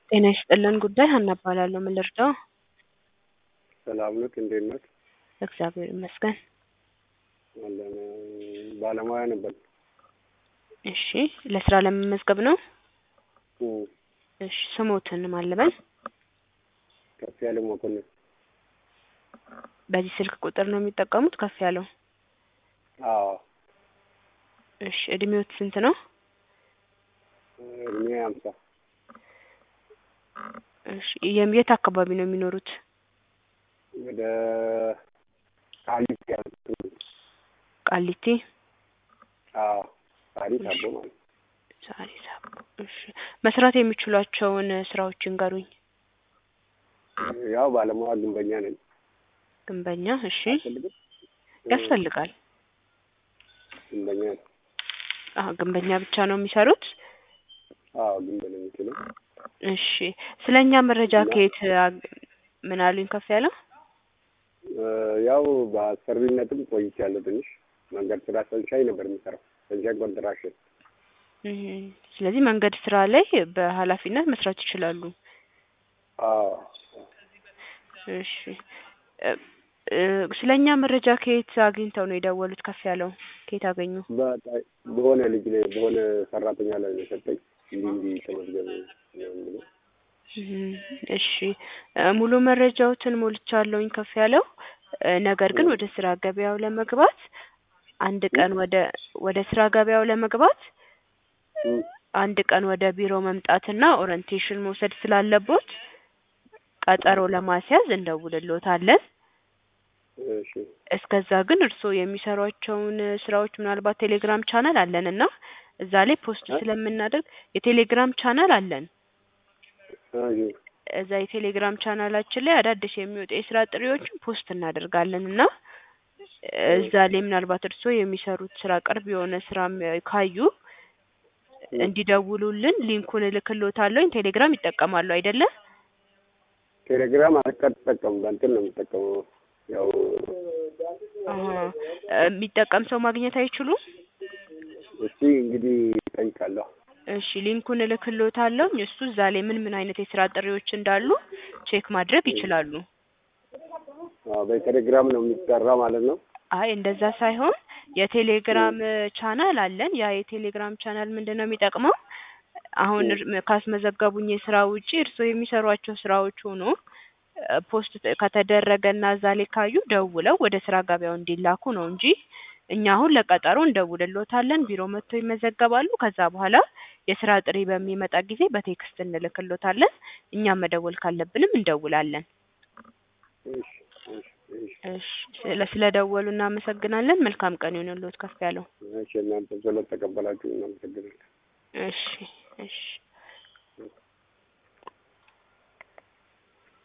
ጤና ይስጥልን ጉዳይ ሀና እባላለሁ። ምን ልርዳው? ሰላም ነዎት? እንዴት ነዎት? እግዚአብሔር ይመስገን። አለን ባለሙያ ነበር። እሺ ለስራ ለመመዝገብ ነው? እም፣ እሺ ስሞትን ማን ልበል? ከፍ ያለ መኮንን በዚህ ስልክ ቁጥር ነው የሚጠቀሙት? ከፍ ያለው አዎ፣ እሺ እድሜዎት ስንት ነው? እድሜ ሀምሳ እሺ የም- የት አካባቢ ነው የሚኖሩት? ወደ ቃሊቲ ያሉት ቃሊቲ አዎ፣ ታሪክ አቦ ማለት ነው። ዛሬ ሳብ እሺ መስራት የሚችሏቸውን ስራዎች ይንገሩኝ። ያው ባለሙያ ግንበኛ ነኝ። ግንበኛ እሺ አልፈልግም? ያስፈልጋል። ግንበኛ ነኝ። አዎ ግንበኛ ብቻ ነው የሚሰሩት? አዎ፣ ግንብ ነው የምችለው። እሺ ስለኛ መረጃ እና- ከየት አግ- ምን አሉኝ ከፍ ያለው? እ፣ ያው በአሰሪነትም ቆይቻለሁ ትንሽ መንገድ ስራ ሰንሻይ ነበር የሚሰራው ሰንሻይ ኮንትራክሽን። እህ፣ ስለዚህ መንገድ ስራ ላይ በኃላፊነት መስራት ይችላሉ። አዎ እሺ እ እ ስለኛ መረጃ ከየት አግኝተው ነው የደወሉት? ከፍ ያለው ከየት አገኙ? በ- በሆነ ልጅ ላይ በሆነ ሰራተኛ ላይ ነው የሰጠኝ እንዲህ እንዲህ ተመዝገብ ምናምን ብሎ እህ፣ እሺ እ ሙሉ መረጃዎትን ሞልቻለሁኝ ከፍ ያለው እ ነገር ግን ወደ ስራ ገበያው ለመግባት አንድ ቀን ወደ ወደ ስራ ገበያው ለመግባት እም፣ አንድ ቀን ወደ ቢሮ መምጣትና ኦሪንቴሽን መውሰድ ስላለቦት ቀጠሮ ለማስያዝ እንደውልሎታለን። እሺ እስከዛ ግን እርስዎ የሚሰሯቸውን ስራዎች ምናልባት ቴሌግራም ቻናል አለን እና እዛ ላይ ፖስት እ? ስለምናደርግ የቴሌግራም ቻናል አለን። እሺ እዛ የቴሌግራም ቻናላችን ላይ አዳዲስ የሚወጡ የስራ ጥሪዎችን ፖስት እናደርጋለን እና እዛ ላይ ምናልባት እርስዎ የሚሰሩት ስራ ቅርብ የሆነ ስራም ካዩ እንዲደውሉልን ሊንኩን እልክልዎታለሁኝ። ቴሌግራም ይጠቀማሉ አይደለ? ቴሌግራም አልጠቀምም በእንትን ነው የምጠቀመው። ያው አሀ። የሚጠቀም ሰው ማግኘት አይችሉም? እስቲ እንግዲህ እጠይቃለሁ። እሺ ሊንኩን እልክልዎታለሁ። እሱ እዛ ላይ ምን ምን አይነት የስራ ጥሪዎች እንዳሉ ቼክ ማድረግ ይችላሉ። አዎ በቴሌግራም ነው የሚሰራ ማለት ነው። አይ እንደዛ ሳይሆን የቴሌግራም ቻናል አለን። ያ የቴሌግራም ቻናል ምንድን ነው የሚጠቅመው? አሁን እር- ካስመዘገቡኝ የስራ ውጪ እርስዎ የሚሰሯቸው ስራዎች ሆኖ እ ፖስት ከተደረገና እዛ ላይ ካዩ ደውለው ወደ ስራ ገበያው እንዲላኩ ነው እንጂ እኛ አሁን ለቀጠሮ እንደውልሎታለን። ቢሮ መጥተው ይመዘገባሉ። ከዛ በኋላ የስራ ጥሪ በሚመጣ ጊዜ በቴክስት እንልክሎታለን። እኛም መደወል ካለብንም እንደውላለን። እሺ እሺ እሺ እሺ ስለ ስለደወሉ እናመሰግናለን። መልካም ቀን ይሁንልዎት ከፍ ያለው። እሺ እናንተ ስለተቀበላችሁ እናመሰግናለን። እሺ እሺ